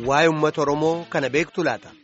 waa'ee uummata Oromoo kana beektu laata?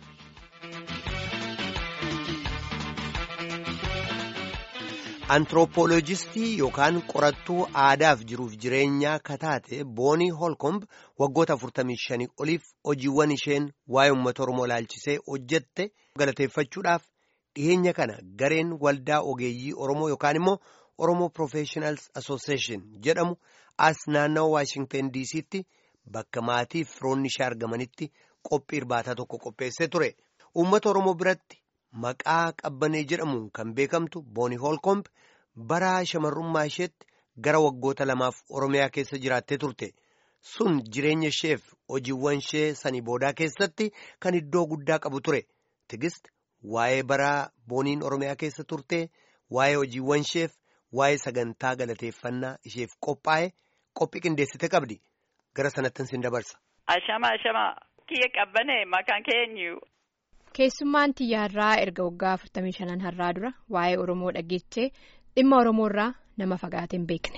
Antiroopooloojistii yookaan qorattuu aadaaf jiruuf jireenyaa kataate Boonii Holkomb waggoota 45 oliif hojiiwwan isheen waa'ee uummata Oromoo ilaalchisee hojjette galateeffachuudhaaf dhiyeenya kana gareen waldaa ogeeyyii Oromoo yookaan immoo Oromoo Professionals Association jedhamu as naannawa Waashingtan DC'tti bakka maatii fi firoonni ishee argamanitti qophii irbaataa tokko qopheessee ture. Uummata Oromoo biratti maqaa qabbanee jedhamuun kan beekamtu Boonii Holkomb bara shamarrummaa isheetti gara waggoota lamaaf Oromiyaa keessa jiraattee turte. Sun jireenya isheef hojiiwwan ishee sanii boodaa keessatti kan iddoo guddaa qabu ture. Tigist waa'ee bara Booniin Oromiyaa keessa turte, waa'ee hojiiwwan isheef, waa'ee sagantaa galateeffannaa isheef qophaa'e qophii qindeessite qabdi. Gara sanattin sin dabarsa. Ashama ashama kiyya qabbanee maqaan keenyu. Keessummaan xiyyaarraa erga waggaa 45 har'aa dura waa'ee Oromoo dhageechee dhimma Oromoo irraa nama fagaatee hin beekne.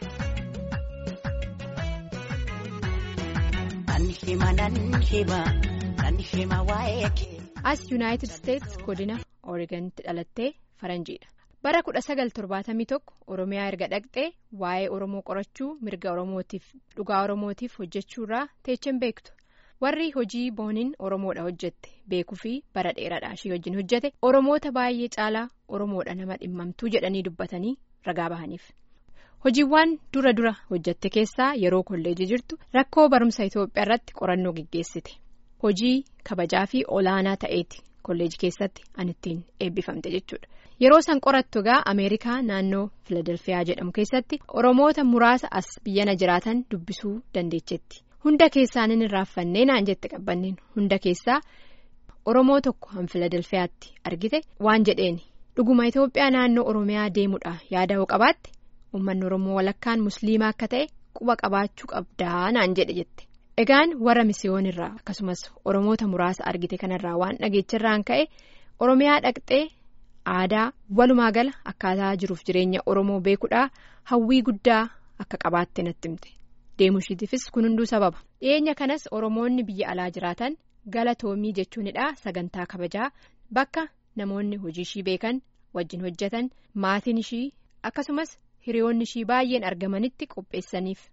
As Yuunaayitid Isteets godina Oreegonitti dhalattee faranjiidha. Bara 1971 Oromiyaa erga dhaqxee waa'ee Oromoo qorachuu mirga Oromootiif dhugaa Oromootiif hojjechuurraa teechen beektu. warri hojii booniin oromoodha hojjette beekuu fi bara dheeraadha ishee wajjin hojjete oromoota baay'ee caalaa oromoodha nama dhimmamtuu jedhanii dubbatanii ragaa bahaniif hojiiwwan dura dura hojjette keessaa yeroo kolleejii jirtu rakkoo barumsa itoophiyaa irratti qorannoo geggeessite hojii kabajaa fi olaanaa ta'eeti kolleejii keessatti an ittiin eebbifamte jechuudha yeroo san qorattu egaa ameerikaa naannoo filadelfiyaa jedhamu keessatti oromoota muraasa as biyyana jiraatan dubbisuu dandeechetti. hunda keessaan hin raaffanne naan jette qabbanneen hunda keessaa oromoo tokko han filadelfiyaatti argite waan jedheeni dhuguma itoophiyaa naannoo oromiyaa deemuudha yaada hoo qabaatte uummanni oromoo walakkaan musliimaa akka ta'e quba qabaachuu qabdaa naan jedhe jette egaan warra misiyoonirraa akkasumas oromoota muraasa argite kanarraa waan dhageechirraan ka'e oromiyaa dhaqxee aadaa walumaa gala akkaataa jiruuf jireenya oromoo beekuudhaa hawwii guddaa akka qabaatte natti himte. deemushiitiifis kun hunduu sababa dhiyeenya kanas oromoonni biyya alaa jiraatan galatoomii jechuunidha sagantaa kabajaa bakka namoonni hojii ishii beekan wajjin hojjetan maatiin ishii akkasumas hiriyoonni ishii baay'een argamanitti qopheessaniif.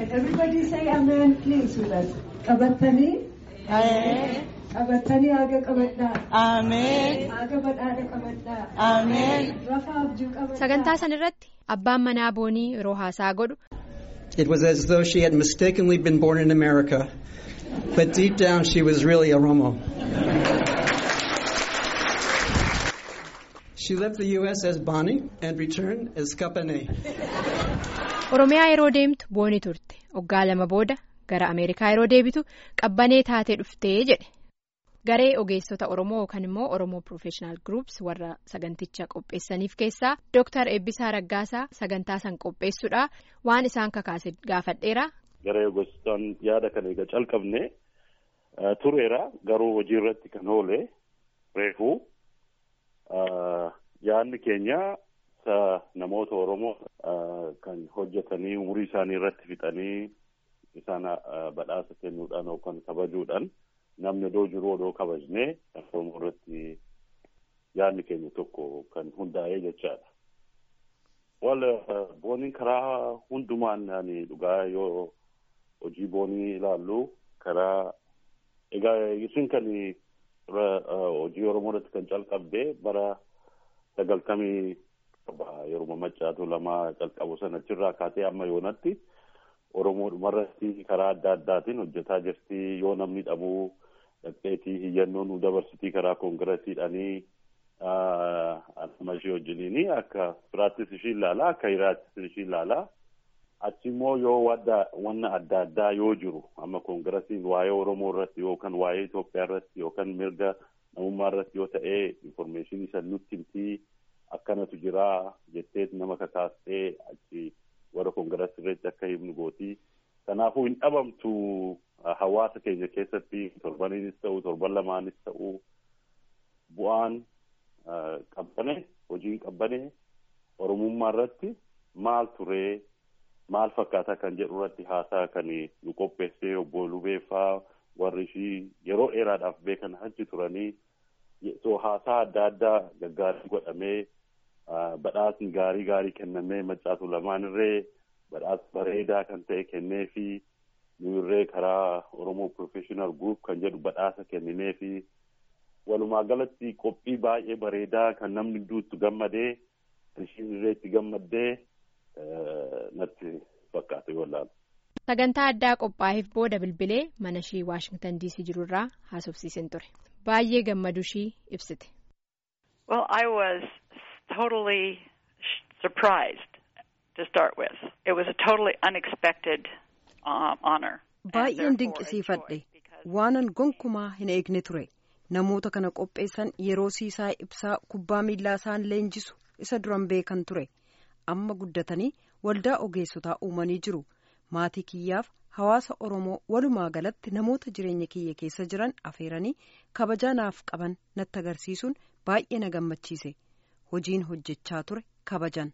qabatanii haga qabadhaa. Ameen. haga badhaadha qabadhaa. Ameen. rafa abjuu qabadhaa. sagantaa san irratti abbaan manaa boonii yeroo haasaa godhu. It was as though she had mistakenly been born in America, but deep down she was really Oromo. She left the U.S. as Bonnie and returned as Kapane. Oromiyaa yeroo deemtu boonii turte waggaa lama booda gara Ameerikaa yeroo deebitu qabbanee taatee dhuftee jedhe. Garee ogeessota Oromoo yookaan immoo Oromoo Professional Groups warra saganticha qopheessaniif keessaa Dr. Eebbisaa Raggaasaa sagantaa san qopheessuudhaa waan isaan kakaase gaafadheera. Garee ogeessotaan yaada kana egaa calqabne tureera garuu hojii irratti kan oole reefuu yaadni keenya namoota Oromoo kan hojjetanii umurii isaanii irratti fixanii isaan badhaasa kennuudhaan yookaan kabajuudhaan. namni odoo jiru odoo kabajnee Oromoo irratti yaadni keenya tokko kan hundaa'ee jechaadha. Wal booniin karaa hundumaan ani dhugaa yoo hojii boonii ilaallu karaa egaa isin kan hojii Oromoo irratti kan calqabde bara sagaltamii yeroo maccaatu lama calqabu sanachirraa kaatee amma yoonatti Oromoodhuma irratti karaa adda addaatiin hojjetaa jirti yoo namni dhabuu dhaqxeetii hiyyannoo nu dabarsitii karaa koongiresiidhaanii amma ishee wajjiniini akka firaattis ishii ilaalaa akka hiraattis ishii ilaalaa achi immoo yoo wanna adda addaa yoo jiru amma koongiresiin waa'ee Oromoo irratti yookaan waa'ee Itoophiyaa irratti yookaan mirga namummaa irratti yoo ta'e infoormeeshinii san nutti himtii akkanatu jira jettee nama kakaastee achi warra koongirasii irratti akka himnu gootii kanaafuu hin dhabamtu hawaasa keenya keessatti torbaniinis ta'u torban lamaanis ta'u bu'aan qabbane hojiin qabbane oromummaa irratti maal turee maal fakkaataa kan jedhu irratti haasaa kan nu qopheessee obbo Lubeeffaa warri ishii yeroo dheeraadhaaf beekan achi turanii so haasaa adda addaa gaggaarii godhamee badhaasni gaarii gaarii kennamee maccaatu lamaanirree badhaasa bareedaa kan ta'e kennee fi nuyirree karaa Oromoo Professional Group kan jedhu badhaasa kenninee fi walumaa galatti qophii baay'ee bareedaa kan namni duutu gammadee ishiin irree itti gammaddee natti fakkaate wallaan. Sagantaa addaa qophaa'eef booda bilbilee mana ishii Waashingtan DC jirurraa haasofsiisin ture. Baay'ee gammadu ishii ibsite. Well, I was totally surprised to start with. It was a totally unexpected um, honor. Baay'een dinqisiifadhe waanan gonkumaa hin eegne ture. Namoota kana qopheessan yeroo siisaa ibsaa kubbaa miillaa isaan leenjisu isa duran beekan ture. Amma guddatanii waldaa ogeessotaa uumanii jiru. Maatii kiyyaaf hawaasa Oromoo walumaa galatti namoota jireenya kiyya keessa jiran afeeranii kabajaa naaf qaban natti agarsiisuun baay'ee na gammachiise. Hojiin hojjechaa ture kabajan.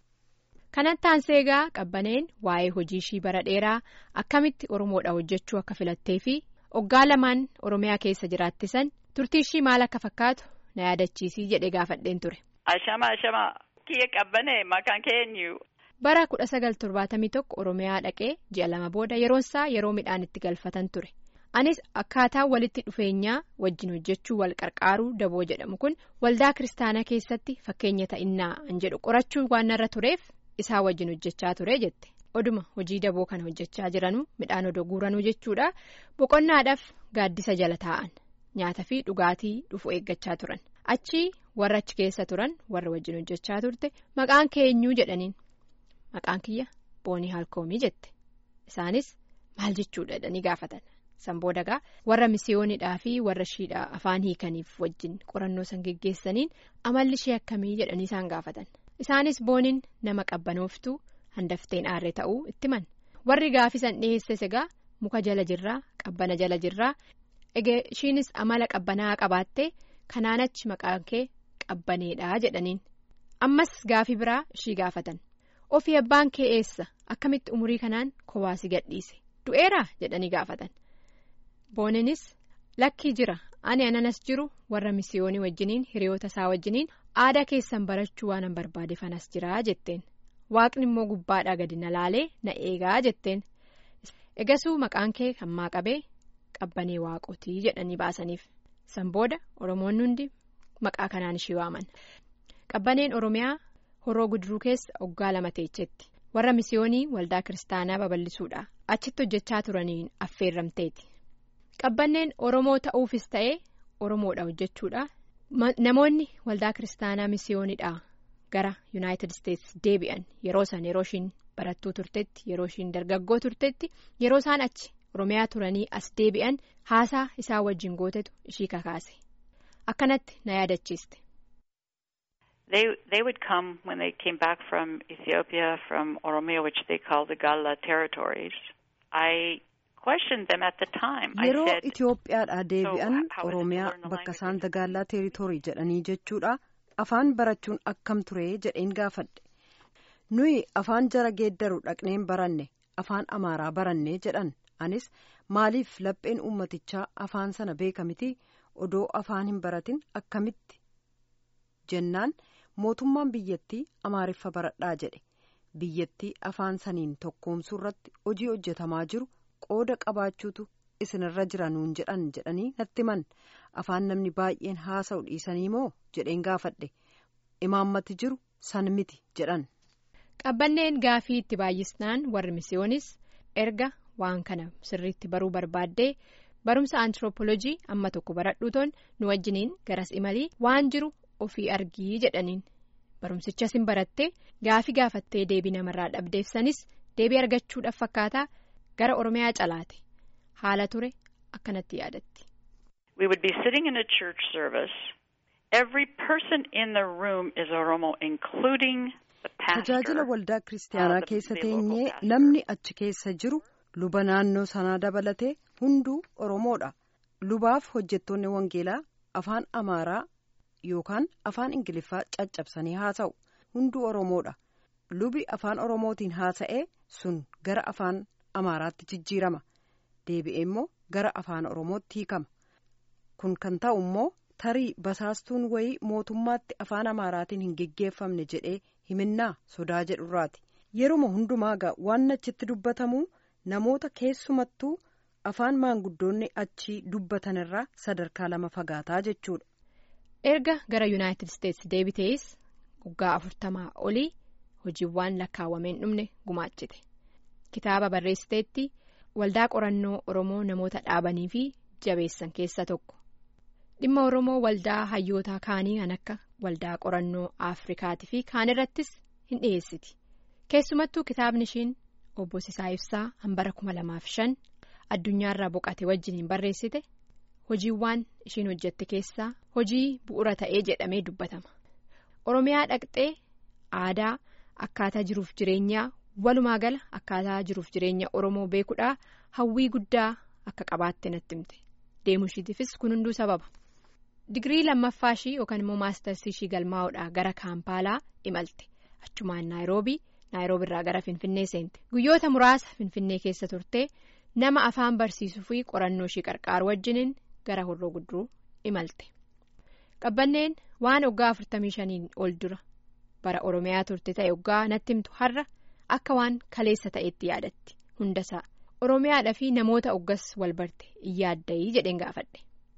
Kanatti aansee egaa qabbaneen waa'ee hojii ishii bara dheeraa akkamitti Oromoodha hojjechuu akka filattee fi oggaa lamaan Oromiyaa keessa jiraattisan turtii ishii maal akka fakkaatu na yaadachiisii jedhee gaafadheen ture. Ashama ashama kiyya qabbanee maqaan keenyu. Bara kudha sagal torbaatamii tokko Oromiyaa dhaqee ji'a lama booda yeroonsaa yeroo midhaan itti galfatan ture. Anis akkaataa walitti dhufeenyaa wajjin hojjechuu wal qarqaaruu daboo jedhamu kun waldaa kiristaanaa keessatti fakkeenya ta'innaa an jedhu qorachuu waan irra tureef isaa wajjin hojjechaa ture jette. Oduma hojii daboo kana hojjechaa jiranuu midhaan odoo guuranuu jechuudha boqonnaadhaaf gaaddisa jala taa'an nyaata fi dhugaatii dhufu eeggachaa turan achi warra achi keessa turan warra wajjin hojjechaa turte maqaan keenyuu jedhaniin. Maqaan kiyya boonii haalkoomii jette isaanis maal jechuudha jedhanii gaafatan san boodagaa warra misiyoonidhaa fi warra ishiidhaa afaan hiikaniif wajjin qorannoo san geggeessaniin amalli ishee akkamii jedhanii isaan gaafatan isaanis booniin nama qabbanooftuu handafteen aarree ta'uu itti man warri gaafisan dhiheesses egaa muka jala jirraa qabbana jala jirraa egaa ishiinis amala qabbanaa qabaattee kanaan achi maqaan kee qabbaneedhaa jedhaniin ammas gaafii biraa ishii gaafatan. ofii abbaan kee eessa akkamitti umurii kanaan kowaasi gadhiise du'eeraa jedhanii gaafatan booninis lakkii jira ani ananas jiru warra misiyoonii wajjiniin hiriyoota isaa wajjiniin aadaa keessan barachuu waanan barbaade fanas jiraa jetteen waaqni immoo gubbaadhaa gadi na laalee na eegaa jetteen egasuu maqaan kee hammaa qabee qabbanee waaqotii jedhanii baasaniif san booda oromoonni hundi maqaa kanaan ishii waaman qabbaneen oromiyaa. horoo guduruu keessa oggaa lama teechetti warra misiyoonii waldaa kiristaanaa babal'isuudha achitti hojjechaa turaniin affeerramteeti qabbanneen oromoo ta'uufis ta'ee oromoodha hojjechuudha namoonni waldaa kiristaanaa misiyoonidhaa gara yuunaayitid isteetsi deebi'an yeroo san yeroo ishiin barattuu turtetti yeroo ishiin dargaggoo turtetti yeroo isaan achi oromiyaa turanii as deebi'an haasaa isaa wajjin gootetu ishii kakaase akkanatti na yaadachiiste. They they would come when they came back from Ethiopia, from Oromia, which they call the Galla territories. I questioned them at the time. Yeroo Itoophiyaadhaa deebi'an Oromiyaa bakka isaan dagaallaa teeritorii jedhanii jechuudha. Afaan barachuun akkam ture jedheen gaafadhe. Nuyi afaan jara geeddaru dhaqneen baranne afaan Amaaraa baranne jedhan. Anis maaliif lapheen uummatichaa afaan sana beeka miti odoo afaan hin baratin akkamitti jennaan. mootummaan biyyattii amaariffa baradhaa jedhe biyyattii afaan saniin tokkoomsuu irratti hojii hojjetamaa jiru qooda qabaachuutu isinirra jira nuun jedhan jedhanii natti himan afaan namni baay'een haasa'u dhiisanii moo jedheen gaafadhe imaammati jiru san miti jedhan. qabbanneen gaafii itti baay'isnaan warri misiyoonis erga waan kana sirriitti baruu barbaaddee barumsa antiroopoolojii amma tokko baradhuutoon nu wajjiniin garas imalii waan jiru. ofii argii jedhaniin barumsichas hin barattee gaafii gaafattee deebii namarraa dhabdeefsanis deebii argachuudhaaf fakkaataa gara oromiyaa calaate haala ture akkanatti yaadatti. We would be sitting in a church service. Every person in the room is Oromo, including the pastor. Tajaajila waldaa kiristaanaa keessa teenyee namni achi keessa jiru luba naannoo sanaa dabalatee hunduu Oromoodha. Lubaaf hojjettoonni wangeelaa afaan Amaaraa. yookaan afaan ingiliffaa caccabsanii haasa'u hunduu oromoodha lubi afaan oromootiin haasa'ee sun gara afaan amaaraatti jijjiirama deebi'ee immoo gara afaan oromootti hiikama kun kan ta'u immoo tarii basaastuun wayii mootummaatti afaan amaaraatiin hin geggeeffamne jedhee himinnaa sodaa jedhurraati yeruma hundumaa gaa waan achitti dubbatamu namoota keessumattuu afaan maanguddoonni achii dubbatanirraa sadarkaa lama fagaataa jechuudha. erga gara yuunaayitid isteetsi deebitees waggaa afurtamaa olii hojiiwwan lakkaawwameen dhumne gumaachite kitaaba barreessiteetti waldaa qorannoo oromoo namoota dhaabanii fi jabeessan keessa tokko dhimma oromoo waldaa hayyootaa kaanii kan akka waldaa qorannoo afrikaatii fi kaan irrattis hin dhiyeessiti keessumattuu kitaabni ishiin obbo Sisaa Ibsaa hambara kuma lamaaf shan addunyaarraa boqate wajjiniin barreessite hojiiwwan ishiin hojjette keessaa hojii bu'ura ta'ee jedhamee dubbatama oromiyaa dhaqxee aadaa akkaataa jiruuf jireenyaa walumaa gala akkaataa jiruuf jireenya oromoo beekuudhaa hawwii guddaa akka qabaatte natti himte deemuu ishiitiifis kun hunduu sababa digirii lammaffaa ishii yookaan immoo maastarsi ishii galmaa'uudhaa gara kaampaalaa imalte achumaan naayiroobii naayiroobii irraa gara finfinnee seente guyyoota muraasa finfinnee keessa turtee nama afaan barsiisuu fi qorannoo ishii qarqaaru wajjiniin gara horroo gudduruu imalte qabbanneen waan waggaa afurtamii shaniin ol dura bara oromiyaa turte ta'e waggaa natti himtu har'a akka waan kaleessa ta'etti yaadatti hundasaa oromiyaadhaa fi namoota oggas wal barte in yaaddayii jedheen gaafadhe.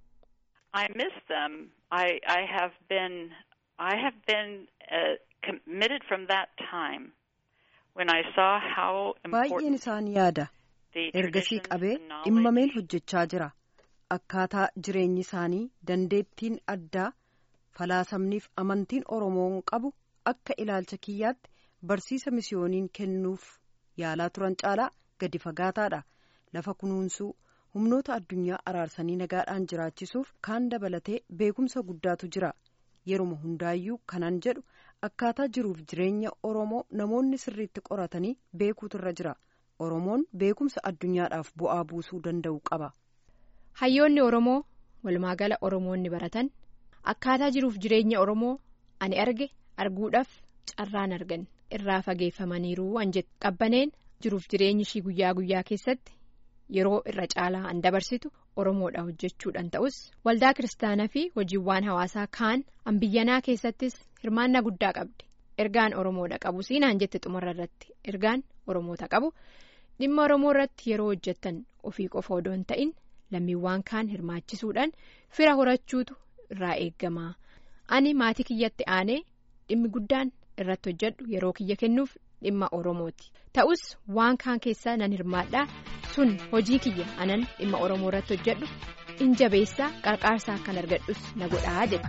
I miss them. I I have been I have been uh, committed from that time when I saw how baay'een important isaan yaada the ergasii traditions qabee and knowledge dhimmameen hojjechaa jira akkaataa jireenyi isaanii dandeettiin addaa falaasamniif amantiin oromoon qabu akka ilaalcha kiyyaatti barsiisa misiyooniin kennuuf yaalaa turan caalaa gadi fagaataadha lafa kunuunsuu humnoota addunyaa araarsanii nagaadhaan jiraachisuuf kaan dabalatee beekumsa guddaatu jira yeruma hundaayyuu kanan jedhu akkaataa jiruuf jireenya oromoo namoonni sirriitti qoratanii beekuutu irra jira oromoon beekumsa addunyaadhaaf bu'aa buusuu danda'u qaba. hayyoonni oromoo walumaagala oromoonni baratan akkaataa jiruuf jireenya oromoo ani arge arguudhaaf carraan argan irraa fageeffamaniiru an jedhu qabbaneen jiruuf jireenyi ishii guyyaa guyyaa keessatti yeroo irra caalaa an dabarsitu oromoodha hojjechuudhaan ta'us waldaa kiristaanaa fi hojiiwwan hawaasaa kaan an biyyanaa keessattis hirmaannaa guddaa qabdi ergaan oromoodha qabu siinaan jette xumura irratti ergaan oromoota qabu dhimma oromoo irratti yeroo hojjettan ofii qofa odoo hin ta'in lammiiwwan kaan hirmaachisuudhaan fira horachuutu irraa eegama ani maatii kiyyatti aanee dhimmi guddaan irratti hojjedhu yeroo kiyya kennuuf dhimma oromooti ta'us waan kaan keessaa nan hirmaadhaa sun hojii kiyya anan dhimma oromoo irratti hojjedhu in jabeessaa qarqaarsaa kan argadhus na godhaa jedha.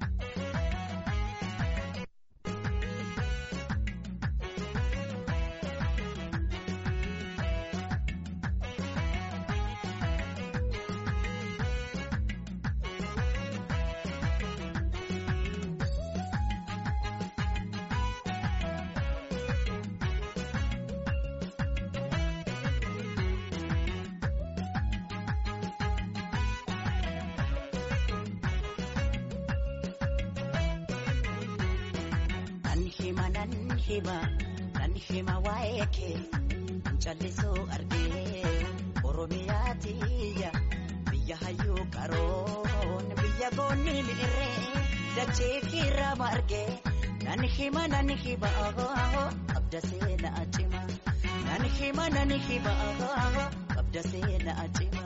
Nan hima nan hima nan hima waa'ee kee callisoo argee Oromiyaa tiyya biyya hayyuu qaroon biyya goonni mi'irree dachee kiirraa margee nan hima nan hima qabda seena cima nan hima nan hima qabda seena cima.